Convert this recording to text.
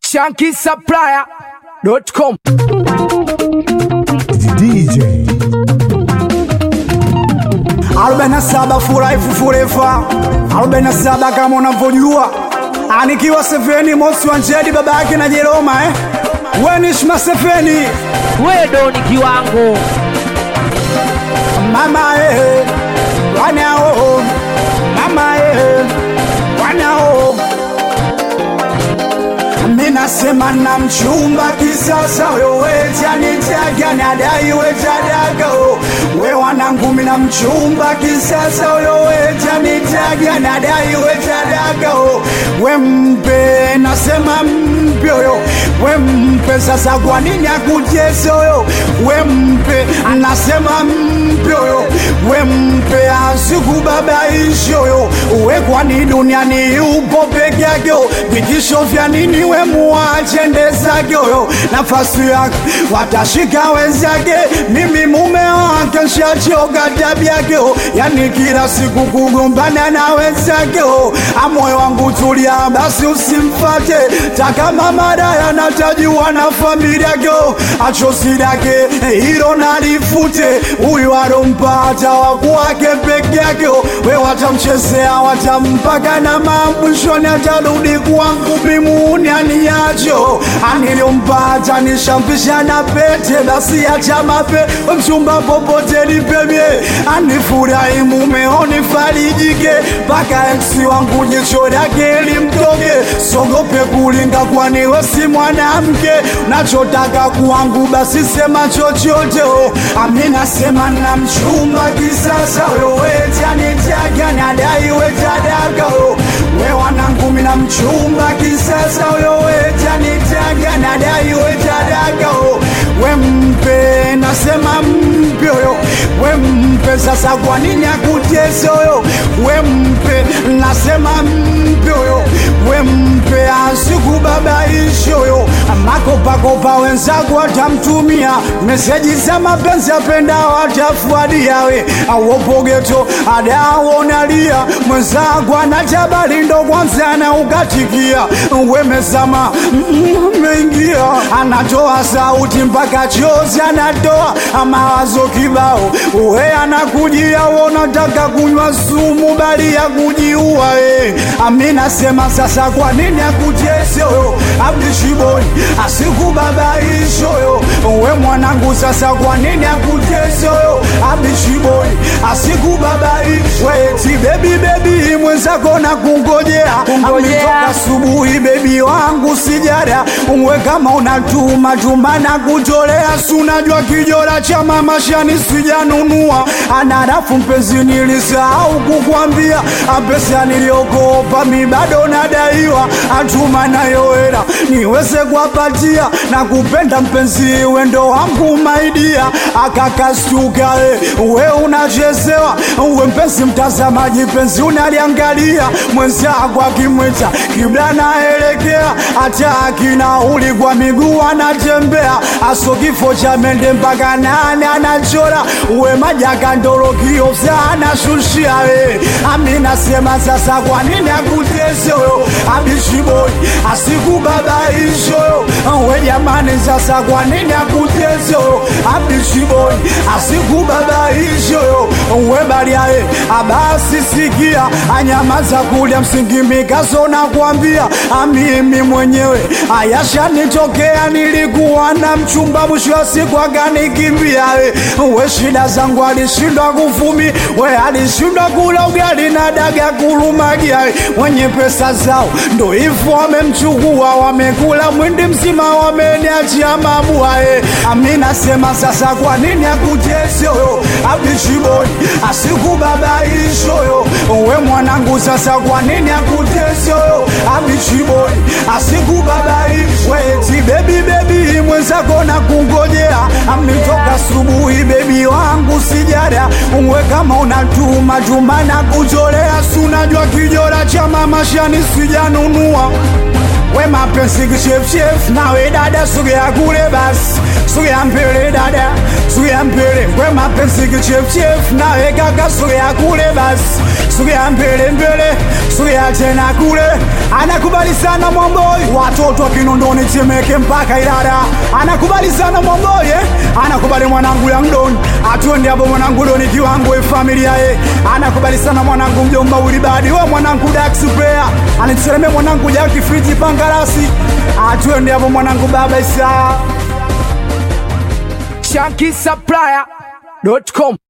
shankisupplier.com. DJ 47 furahi fufurefa 47 kama unavyojua anikiwa Sefeni Mosi wa Njedi baba yake na Jeroma eh? Wenishma Sefeni Wedo ni kiwango mama eh, wanao mama eh, wanao minasema na mchumba kisasa wewetianitaga nadai wetadago we wanangu mina mchumba kisasa wewetianitaga nadai wetadago we mpe nasema mpe oyo we mpe sasa kwa nini akutese oyo we mpe nasema mpe oyo we mpe asikubabaishi oyo we kwani duniani upo peke yake vitisho vya nini we muache ndezake oyo nafasi yake watashika wenzake mimi mume wake nshachoka tabyake yani kila siku kugombana na wenzake amoyo wangu tulia basi usimfate takama maraya natajua na familia yake achosi lake hilo nalifute huyu alompata wakwake peke yake we watamchezea watampaka na mamwishoni atarudi kwangu mimuni aniacho aniliompata nishampisha na pete basi acha mape mchumba popote nipemye anifurahi mumeoni farijike mpaka eksi wangu jicho lake limtoke sogope kulinga kwani we si mwanamke nachotaka kwangu basi sema chochote oh. amina sema na mchumba kisasa weweti anitaga nadai wetadaga oh. we wanangu mina mchumba kisasa weweti anitaga nadai wetadaga oh. we mpe nasema mpe oyo we mpe sasa kwa nini akutese oyo we mpe nasema mpe oyo we mpe asikubabaishi oyo makopakopa wenzako watamtumia meseji za mapenzi apenda watafuadia we awopogeto adawonalia mwenzako anatabali ndo kwanza na ukatikia wemezama meingia anatoa sauti mpaka chozi anatoa mawazo kibao we anakujia wonataka kunywa sumu bali ya kujiua e. aminasema sasa kwa nini akutese oyo abdishiboi asikubabaishoyo we mwanangu sasa kwa nini akutese oyo abdishiboi asikubabaish weti bebi bebi mwenzako na kungojea ametoka asubuhi bebi wangu sijara uwe kama unatuma tuma na kutolea sunajwa kijora cha mama shani sijanunua anarafu mpenzi nilisahau kukwambia pesa niliokopa mi bado nadaiwa atuma nayo hela niweze kuwapatia na kupenda mpenzi wendo wangu maidia akakastuka e, we unachezewa we mpenzi mtazamaji penzi unaliangalia mwenzako akimwita kibla naelekea hata akinauli kwa miguu anatembea aso kifo cha mende mpaka nane anachora we majaka ndorokio anashushia we aminasema sasa kwa nini akutese oyo abishiboi asikubabaishoyo we jamani sasa kwa nini akutese oyo abishiboi asikubabaishoyo we baliae abasi sikia anyamaza kulya msingi mikaso na kuambia amimi mwenyewe ayashanitokea nilikuwa na mchumba mwisho wa siku akanikimbia we shida zangu alishindwa kufumi we alishindwa kula ugali na daga kulumagia wenye pesa zao ndo hivyo wamemchukua wamekula mwindi mzima wameniachia mabua e. aminasema sasa kwa nini akutese oyo abishiboi asikubabaishoyo we mwanangu sasa kwa nini akutese oyo abishiboi asikubabaish weti bebi bebi mwenzako na kungojea ametoka asubuhi bebi wangu sijara uwe kama unatuma tuma na kutolea sunajwa kijora cha mama shani sijanunua we mapenzi kichefchef nawe dada sogea kule basi sogea mbele dada sogea mbele we mapenzi kichefchef nawe kaka sogea kule basi sogea mbele mbele sogea tena kule anakubali sana mwamboi watoto wa kinondoni temeke mpaka ilada anakubali sana mwamboi eh? anakubali mwanangu yangdon atuende hapo mwanangu doni kiwango e familia ye anakubali sana mwanangu mjomba ulibadi we mwanangu dax player anitereme mwanangu jaki friti pangarasi atuende hapo mwanangu baba isaa shankisupplier.com